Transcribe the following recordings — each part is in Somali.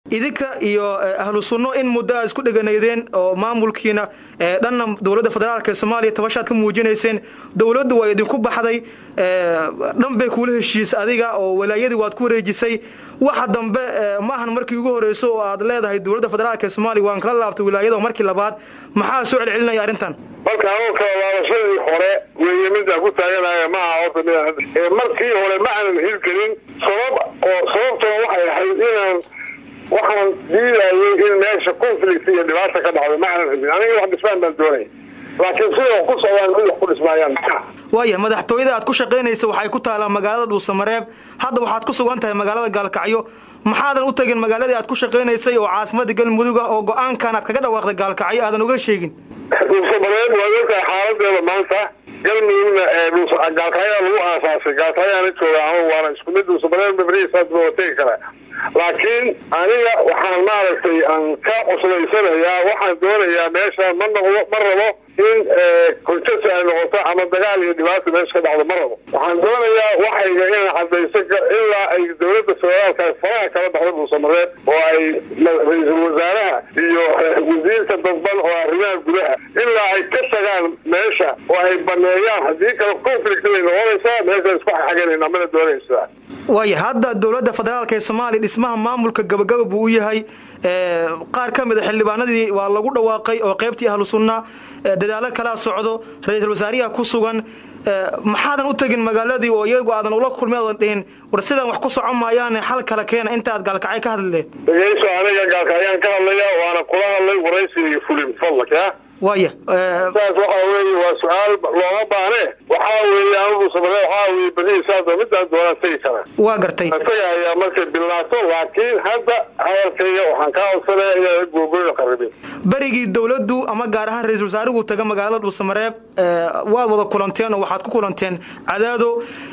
idinka iyo ahlu sunno in muddo aad isku dheganaydeen oo maamulkiina dhanna dowladda federaalk ee soomaaliya tabashaad ka muujinayseen dowladdu waa idinku baxday dhan bay kuula heshiis adiga oo walaayadii waad ku wareejisay waxa dambe ma ahan markii ugu horreyso oo aad leedahay dowladda federaalk ee soomaaliya waan kala laabtay wilaayada markii labaad maxaa soo celcelinaya arrintan marka anuka laabashadii hore weeye midaan ku taaganaya maaha horta mid markii hore ma aanan hirgelin sabab oo sababtuna waxay ahayd inaan waxaan diidayay in meesha conflict iyo dhibaata ka dhacdo ma aanan rabin aniga wax dhismaan baan doonaya laakiin sida wax ku socdaan mid wax ku dhismaayaan waaya madaxtooyada aad ku shaqaynaysa waxay ku taalaa magaalada dhuusamareeb hadda waxaad ku sugan tahay magaalada gaalkacyo maxaadan u tagin magaaladii aad ku shaqaynaysay oo caasimada galmudug ah oo go-aankan aad kaga dhawaaqday gaalkacyo aadan uga sheegin dhuusamareeb waad ogtahay xaaladeeda maanta galmudugna gaalkacyaa lagu aasaasay gaalkacyaana jooga ama waana isku mid dhuusamareeb mabrihiisaad waa tegi karaa laakiin aniga waxaan maaragtay aan ka cuslaysanayaa waxaan doonayaa meesha ma noqdo ma rabo in konjasa ay noqoto ama dagaal iyo dhibaata meesha ka dhacdo ma rabo waxaan doonayaa waxayga inaan cadayso ilaa ay dowladda federaalka faraha kala baxdo dhuusamareeb oo ay ra-iisul wasaaraha iyo wasiirka dadban oo arrimaha gudaha ilaa ay ka tagaan meesha oo ay baneeyaan haddii kale conflict bay noqonaysaa meesha isku xaganayna mana doonaysaa waaya hadda dowladda federaalk ee soomaaliya dhismaha maamulka gabagaba buu u yahay qaar ka mid a xildhibaanadii waa lagu dhawaaqay oo qaybtii ahlu sunna dadaalo kalaa socdo ra-iisul wasaariyaha ku sugan maxaadan u tegin magaaladii oo iyagu aadan ula kulmay oodan dhihin war sidaan wax ku socon maayaane xal kala keena inta aad gaalkacyo ka hadlileed dhegeyso aniga gaalkacyaan ka hadlaya waana kula hadlay waraysi iyo fulin fadlak ya waaya saas waxa weeye waa su-aal looma baane waxaa weeye anugu samare waxaa weye berihiisaas midaan doonaan tegi karaa waa gartay isaga ayaa markay bilaato laakiin hadda hadalkayga waxaan kaa codsanaya inaan googoyna qaribin berigii dowladdu ama gaar ahaan ra-iisul wasaarigu taga magaalada dhuusamareeb waad wada kulanteen oo waxaad ku kulanteen cadaado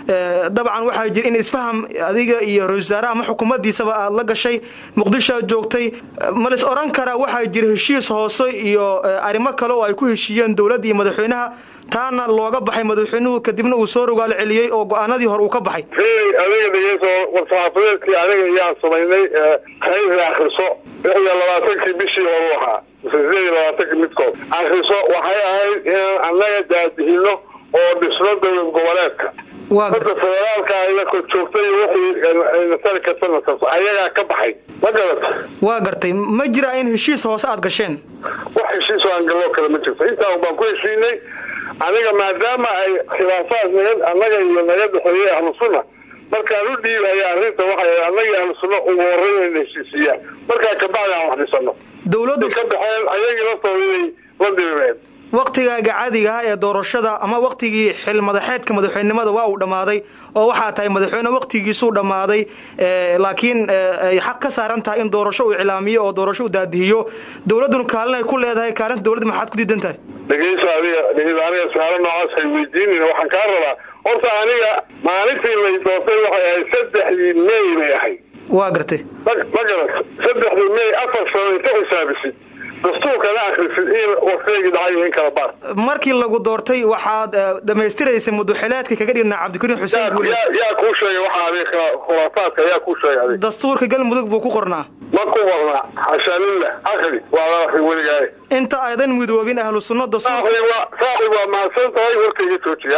dabcan waxaa jira in isfaham adiga iyo ra-isul wasaaraha ama xukuumaddiisaba aad la gashay muqdishoad joogtay ma lis oran karaa waxaa jira heshiis hoose iyo arrimo kale oo ay ku heshiiyeen dowladda iyo madaxweynaha taana looga baxay madaxweynuhu kadibna uu soo rogaalo celiyey oo go-aanadii hore uu ka baxay adiga dhegeyso warsaxaafadeedkii aniga iyaan samaynay khayra akriso lix iyo labaatankii bishii horu ahaa mise sideed iyo labaatankii midkood akriso waxay ahayd inaan annaga daadihino oo dhisno dowlad goboleedka hadda federaalka aya ko joogtay wixii nasari karta nasarto ayagaa ka baxay ma garata waa gartay ma jira in heshiis hoose aad gasheen wax heshiis oo aan galloo kale ma jirto intaa baan ku heshiinay aniga maadaama ay khilaafaad naga annaga iyo naga dhexeeyey ahlu sunna markaan u dhiibaya arrinta waxay annagii ahlu sunna ugu horreyn inayna heshiisiiyaan markaa kabacdi aan wax dhisano dowladdu ka baxeen ayagii laftooda inay la dirimeen waktigaaga caadiga ah ee doorashada ama waktigii xil madaxeedka madaxweynenimada waa uu dhammaaday oo waxaa tahay madaxweyne waktigiisuu dhammaaday laakiin ay xaq ka saaran tahay in doorasho uu iclaamiyo oo doorasho u daadihiyo dowladduna kaalin ay ku leedahay kaalinta dowladda maxaad ku diidan tahay dhegeyso adiga dhegeyso aniga su-aalo noocaas hay weydiinayna waxaan kaa rabaa horta aniga maalintii lay doortay waxay ahayd saddexdii may bay ahayd waa gartay ma ma garat saddexdii may afar sano inta xisaabisid dastuurkana akrisid in waktigii dhacay in kala baar markii lagu doortay waxaad dhammaystiraysay muduxileedka kaga dhigna cabdikariim xuseen guule yaa kuu sheegay waxa adiga khuraafaadka yaa kuu sheegay adiga dastuurka galmudug buu ku qornaa ma ku qornaa xashaa lillah akri waa la akri weligaaye inta aydan midoobin ahlu sunno dastuur saaxib waa mahadsan tahay warkayga joojiya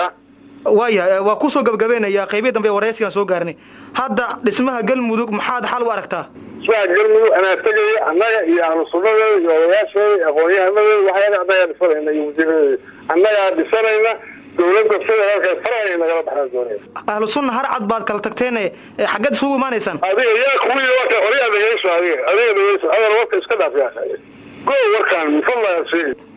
waaya waa kusoo gabagabeynaya qaybii dambe waraysigaan soo gaarnay hadda dhismaha galmudug maxaad xal u aragtaa dhismaha galmudug anaa tegaya annaga iyo ahlu sunnadeeda iyo odayaasheeda iyo aqoon-yahanadeda waxyaala annagaa dhisanayna iyo wasiiradeeda annagaa dhisanayna dowladda federaalka farahay nagala baxaan doonaya ahlu sunna har cad baad kala tagteen xaggeed isugu imaanaysaan adiga yaa kuwii warka horyaa dhegeyso adiga adiga dhegeyso adal warka iska dhaaf yaa go warkaan mifadla sheegi